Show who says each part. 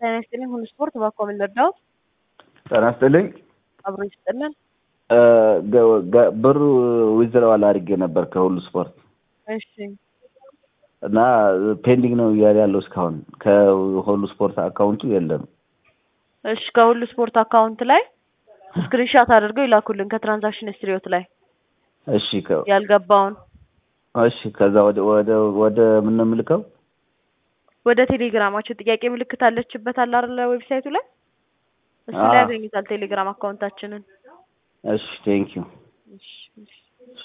Speaker 1: ጤና ይስጥልኝ ሁሉ ስፖርት ባኮ ምን ልርዳዎት?
Speaker 2: ጤና ይስጥልኝ
Speaker 1: አብሮ ይስጥልን።
Speaker 2: ብሩ ዊዝድራዋል አድርጌ ነበር ከሁሉ ስፖርት
Speaker 1: እሺ
Speaker 2: እና ፔንዲንግ ነው እያለ ያለው እስካሁን ከሁሉ ስፖርት አካውንቱ የለም።
Speaker 1: እሺ ከሁሉ ስፖርት አካውንት ላይ ስክሪንሻት አድርገው ይላኩልን ከትራንዛክሽን ሂስትሪዎት ላይ
Speaker 2: እሺ ከ-
Speaker 1: ያልገባውን
Speaker 2: እሺ ከዛ ወደ ወደ ወደ ምን ነው የምልከው?
Speaker 1: ወደ ቴሌግራማችን ጥያቄ ምልክት አለችበት አለ አይደለ ዌብሳይቱ ላይ እሱ ላይ
Speaker 2: አዎ።
Speaker 1: ያገኙታል ቴሌግራም አካውንታችንን
Speaker 2: እሺ ቴንኪዩ
Speaker 1: እሺ እሺ